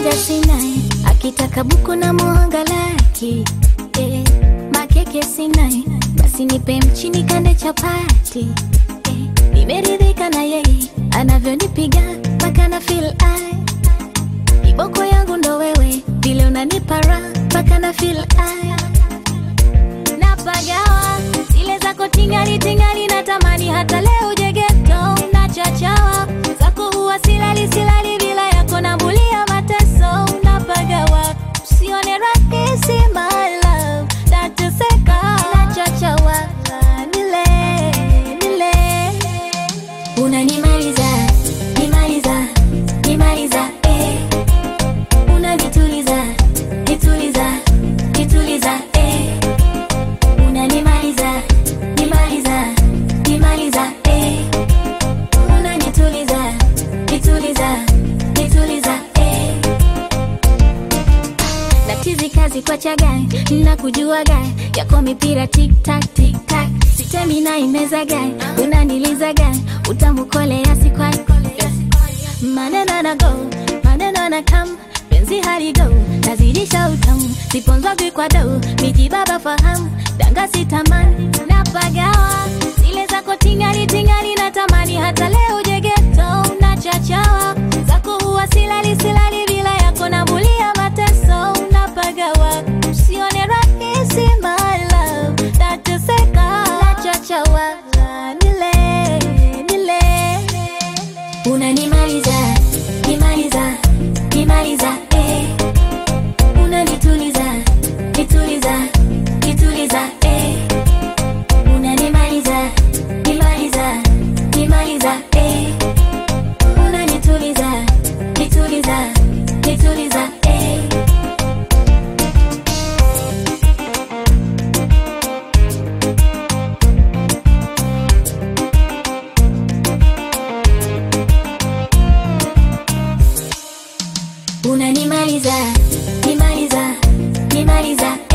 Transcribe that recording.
Namaliza sinai akitaka buku na muhanga laki eh, makeke sinai basi nipe mchini kande chapati eh, nimeridhika na yeye anavyonipiga mpaka na feel I Kiboko yangu ndo wewe, vile unanipa raha mpaka na feel I napagawa zile zako tingali tingali, natamani hata leo uje ghetto na chachawa zako huwa silali silali, bila yako nambulia mateso, napagawa usione rahisi my love, nateseka na chachawa nile nile unanimaliza nimaliza nimaliza eh unanituliza nituliza nituliza eh unanimaliza nimaliza nimaliza eh unanituliza nituliza nituliza eh natizi kazi kwa chagai na kujua gai yako mipira tik tak tik tak sitemi na imeza gai unaniliza gai utamukolea sikwai maneno na go maneno na kam penzi hali go nazidisha utamu siponzwagwi kwa dau miji baba fahamu danga sitamani napagawa zile zako tingali tingali natamani hata leo ujegeto na chachawa zako huwa silali silali bila yako nambulia mateso napagawa usione rahisi my love nateseka nachachawa nile nile unanimaliza nimaliza nimaliza eh unanituliza nituliza nituliza eh unanimaliza nimaliza nimaliza eh unanituliza nituliza nituliza eh unanimaliza nimaliza nimaliza